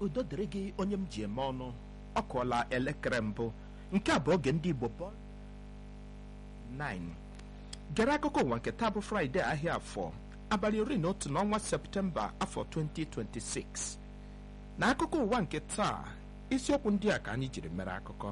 udo dịrị gị onye m ji eme ọnụ ọ kụọla elekere mbụ nke a bụ oge ndị igbo bọ 9 gere akụkọ ụwa nke taa bụ fraịde ahịa afọ abalị iri na otu n'ọnwa septemba afọ 2026 na akụkọ ụwa nke taa isiokwu ndị a ka anyị jiri mere akụkọ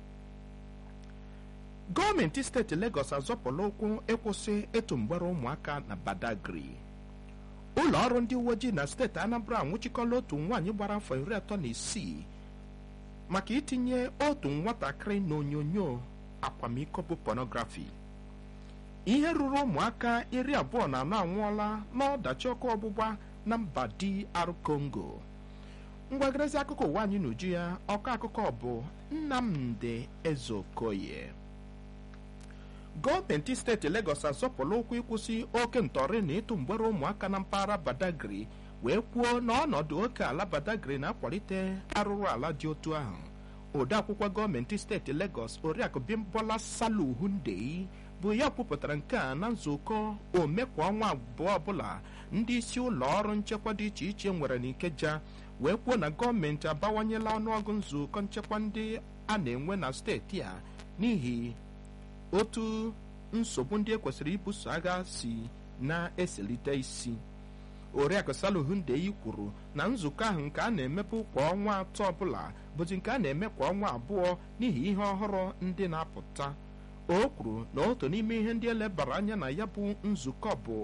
gọọmenti steeti Lagos azọpụla ụkwụ ịkwụsị ịtụ mgbere ụmụaka na Badagry ụlọ ọrụ ndị uwe ojii na steeti Anambra anwụchikọla otu nwaanyị gbara afọ iri atọ na isii maka itinye otu nwatakịrị n'onyonyo akwamiko bụ pornography ihe ruru ụmụaka iri abụọ na anọ anwụọla n'ọdachi ọkụ ọgbụgba na mba DR Congo mgbagarezi akụkọ ụwa anyị n'uju ya ọkọ akụkọ bụ Nnamdi Ezeokoye gọọmenti steeti Lagos azọpụla ụkwụ ịkwụsị oke ntọrị na ịtụ mgbere ụmụaka na mpaghara Badagry wee kwuo na ọnọdụ oke ala Badagry na-akwalite arụrụ ala dị otu ahụ odeakwụkwọ gọọmenti steeti Lagos oriakụ Bimbola Salu Hundeyi bụ ya kwupụtara nke a na nzukọ ome kwa ọnwa abụọ ọbụla ndị isi ụlọ ọrụ nchekwa dị iche iche nwere n'Ikeja wee kwuo na gọọmenti abawanyela ọnụọgụ nzukọ nchekwa ndị a na-enwe na steeti a n'ihi otu nsogbu ndị ekwesịrị ibuso agha si na-eselite isi oriakụ Saluhu Ndeyi kwuru na nzukọ ahụ nke a na-emepe kwa ọnwa atọ ọbụla bụzi nke a na-eme kwa ọnwa abụọ n'ihi ihe ọhụrụ ndị na-apụta o kwuru na otu n'ime ihe ndị elebara anya na ya bụ nzukọ bụ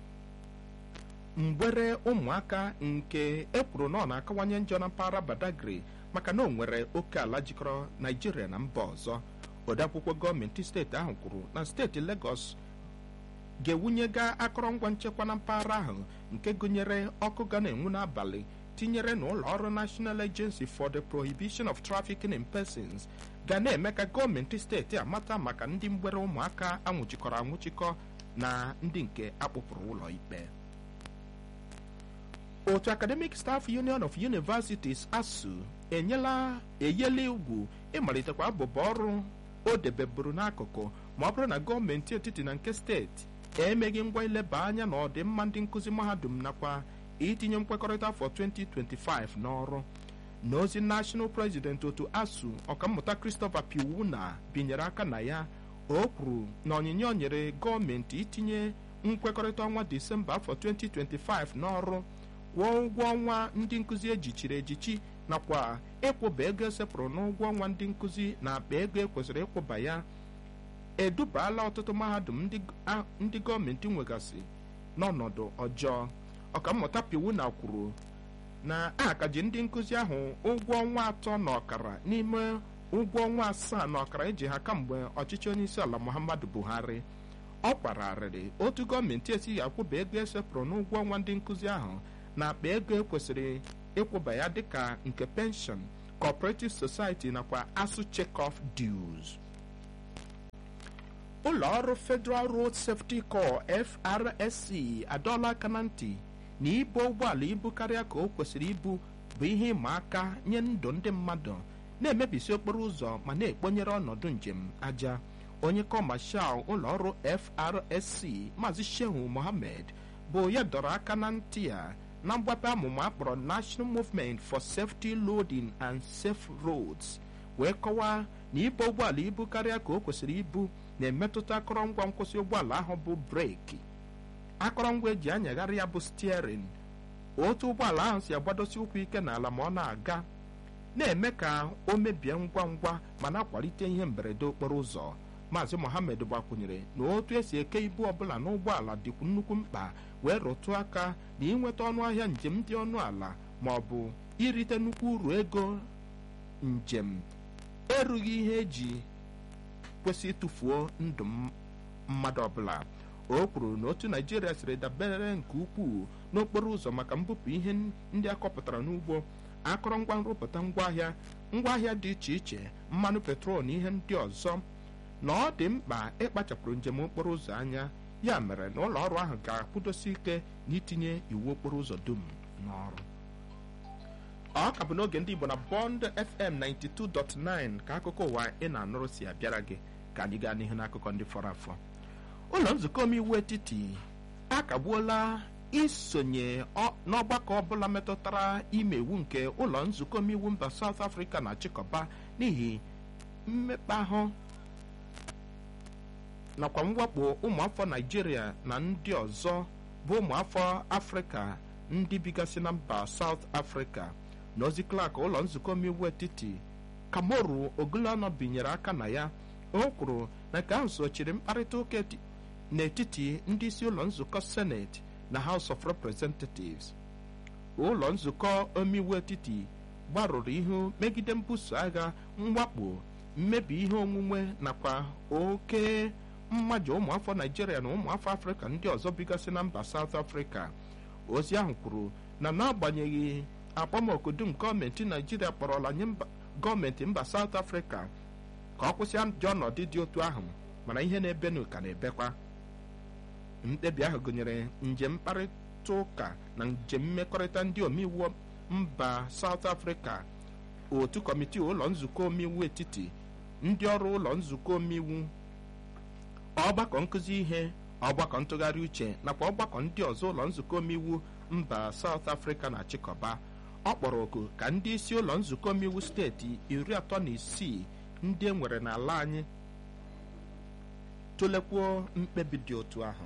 mgbere ụmụaka nke ekwuru na ọ na-akawanye njọ na mpaghara Badagry maka na o nwere oke ala jikọrọ Naijiria na mba ọzọ odeakwụkwọ gọọmenti steeti ahụ kwuru na steeti Lagos ga-ewunyega akụrụngwa nchekwa na mpaghara ahụ nke gụnyere ọkụ ga na-enwu n'abalị tinyere na ụlọ ọrụ National Agency for the Prohibition of Trafficking in Persons ga na-eme ka gọọmenti steeti amata maka ndị mgbere ụmụaka anwụchikọrọ anwụchikọ na ndị nke akpụpụrụ ụlọ ikpe otu Academic Staff Union of Universities ASUU enyela eyela ugwu ịmalitekwa abụba ọrụ o debeburu n'akụkụ ma ọ bụrụ na gọọmenti etiti na nke steeti emeghị ngwa ileba anya na ọdịmma ndị nkụzi mahadum nakwa itinye nkwekọrịta afọ 2025 n'ọrụ n'ozi national president otu ASUU ọkammụta Christopher Piwuna binyere aka na ya o kwuru na onyinye o nyere gọọmenti itinye nkwekọrịta ọnwa disemba afọ 2025 n'ọrụ kwụọ ụgwọ ọnwa ndị nkụzi ejichiri ejichi nakwa ịkwụba ego esepụrụ n'ụgwọ ọnwa ndị nkụzi na akpa ego ekwesịrị ịkwụba ya edubala ọtụtụ mahadum ndị gọọmenti nwegasị n'ọnọdụ ọjọọ ọkammụta Piwuna kwuru na a ka ji ndị nkụzi ahụ ụgwọ ọnwa atọ na ọkara n'ime ụgwọ ọnwa asaa na ọkara eji ha kamgbe ọchịchị onyeisi ala Muhammadu Buhari ọ kwara arịrị otu gọọmenti esighị akwụba ego esepụrụ n'ụgwọ ọnwa ndị nkụzi ahụ na akpa ego ekwesịrị ịkwụba ya dịka nke penshọn cooperative society nakwa ASUU check-off dues ụlọ ọrụ Federal Road Safety Corps FRSC adọọla aka na ntị na ibu ụgbọala ibu karịa ka o kwesịrị ibu bụ ihe ịma aka nye ndụ ndị mmadụ na-emebisi okporo ụzọ ma na-ekponyere ọnọdụ njem aja onye kọmashal ụlọ ọrụ FRSC Maazị Shehu Mohammed bụ ya dọrọ aka na ntị ya na mgbape amụma akpọrọ National Movement for Safety Loading and Safe Roads wee kọwaa na ibu ụgbọala ibu karịa ka o kwesịrị ibu na-emetụta akụrụngwa nkwụsị ụgbọala ahụ bụ breki akụrụngwa eji anyagharị ya bụ steering otu ụgbọala ahụ si agbadosi ụkwụ ike n'ala ma ọ na-aga na-eme ka o mebie ngwa ngwa ma na-akwalite ihe mberede okporo ụzọ Maazị Mohammed gbakwunyere na otu esi eke ibu ọbụla n'ụgbọala dịkwu nnukwu mkpa wee rụtụ aka na ịnweta ọnụ ahịa njem dị ọnụ ala ma ọ bụ irite nnukwu uru ego njem erughị ihe eji kwesị ịtụfuo ndụ mmadụ ọbụla o kwuru na otu naijiria siri dabere nke ukwuu n'okporo ụzọ maka mbupụ ihe ndị akọpụtara n'ugbo akụrụngwa nrụpụta ngwaahịa ngwaahịa dị iche iche mmanụ petrol na ihe ndị ọzọ na ọ dị mkpa ịkpachapụrụ njem okporo ụzọ anya ya mere na ụlọ ọrụ ahụ ga-akwụdosi ike n'itinye iwu okporo ụzọ dum n'ọrụ ọ ka bụ n'oge ndị Igbo na Bond FM 92.9 ka akụkọ ụwa ị na-anụrụ si abịara gị ka anyị gaa n'ihu n'akụkọ ndị fọrọ afọ ụlọ nzukọ omeiwu etiti akagbuola isonye n'ọgbakọ ọbụla metụtara ime iwu nke ụlọ nzukọ omeiwu mba South Africa na-achịkọba n'ihi mmekpa ahụ nakwa mwakpo ụmụafọ Naijiria na ndị ọzọ bụ ụmụafọ Afrịka ndị bigasị na mba South Africa na ozi klak ụlọ nzukọ omeiwu etiti Kamoru Ogulano binyere aka na ya o kwuru na nke ahụ sochiri mkparịta ụka n'etiti ndị isi ụlọ nzukọ seneti na House of Representatives ụlọ nzukọ omeiwu etiti gbarụrụ ihu megide mbuso agha mwakpo mmebi ihe onwunwe nakwa oke mmaja ụmụafọ Naijiria na ụmụafọ Afrịka ndị ọzọ bigasị na mba South Africa ozi ahụ kwuru na n'agbanyeghị akpọmoku dum gọọmenti Naijiria kpọrọla nye gọọmenti mba South Africa ka ọ kwụsị ajọ ọnọdụ dị otu ahụ mana ihe na-ebenu ka na-ebekwa mkpebi ahụ gụnyere njem mkparịta ụka na njem mmekọrịta ndị omeiwu mba South Africa otu kọmitii ụlọ nzukọ omeiwu etiti ndị ọrụ ụlọ nzukọ omeiwu ọgbakọ nkụzi ihe ọgbakọ ntụgharị uche nakwa ọgbakọ ndị ọzọ ụlọ nzukọ omeiwu mba South Africa na-achịkọba ọ kpọrọ oku ka ndị isi ụlọ nzukọ omeiwu steeti iri atọ na isii ndị e nwere n'ala anyị tụlekwuo mkpebi dị otu ahụ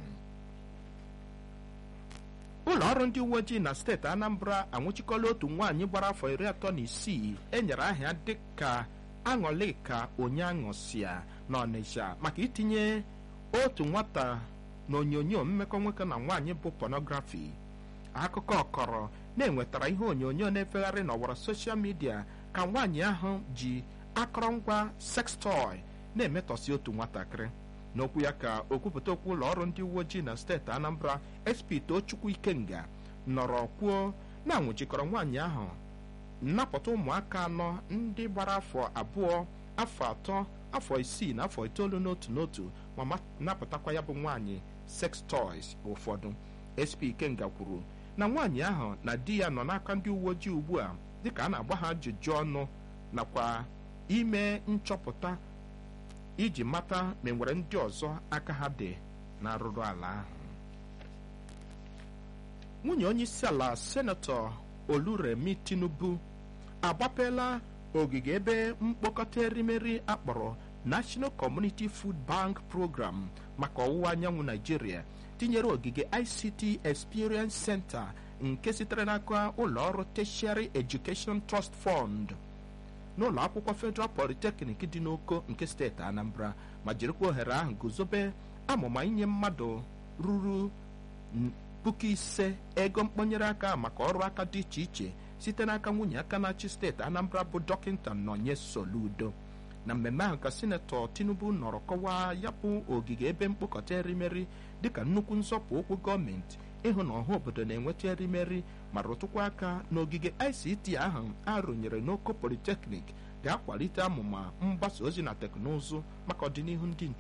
ụlọ ọrụ ndị uwe ojii na steeti Anambra anwụchikọla otu nwaanyị gbara afọ iri atọ na isii enyere aha dịka aṅụlịka onye aṅụsịa na Ọnịsha maka itinye otu nwata na onyonyo mmekọ nwoke na nwaanyị bụ pornography akụkọ ọkọrọ na-enwetara ihe onyonyo na-efegharị n'ọwara soshal midia ka nwaanyị ahụ ji akọrọngwa sex toy na-emetọsi otu nwatakịrị n'okwu ya ka okwupụta okwu ụlọ ọrụ ndị uwe ojii na steeti Anambra SP Tochukwu Ikenga nọrọ kwuo na anwụchikọrọ nwaanyị ahụ nnapụta ụmụaka anọ ndị gbara afọ abụọ afọ atọ afọ isii na afọ itoolu n'otu n'otu ma napụtakwa ya bụ nwaanyị sex toys ụfọdụ SP Ikenga kwuru na nwaanyị ahụ na di ya nọ n'aka ndị uwe ojii ugbu a dịka a na-agba ha ajụjụ ọnụ nakwa ime nchọpụta iji mata ma enwere ndị ọzọ aka ha dị na arụrụ ala ahụ nwunye onye isi ala senetọ Oluremi Tinubu agbapela ogige ebe mkpokọta erimeri akpọrọ National Community Food Bank Program maka ọwụwa anyanwụ Naijiria tinyere ogige ICT Experience Center nke sitere n'aka ụlọ ọrụ Tertiary Education Trust Fund n'ụlọ akwụkwọ Federal Polytechnic dị n'Oko nke steeti Anambra ma jirikwa ohere ahụ guzobe amụma inye mmadụ ruru puku ise ego mkponyere aka maka ọrụ aka dị iche iche site n'aka nwunye aka na-achị steeti Anambra bụ dọkịta Nonye Soludo na mmemme ahụ ka sinetọ Tinubu nọrọ kọwaa ya bụ ogige ebe mkpokọta erimeri dịka nnukwu nzọpụ ụkwụ gọọmenti ịhụ na ọha obodo na-enweta erimeri ma rụtụkwa aka n'ogige ICT ahụ arụnyere n'Oko Polytechnic ga-akwalite amụma mgbasa ozi na teknụzụ maka ọdịnihu ndị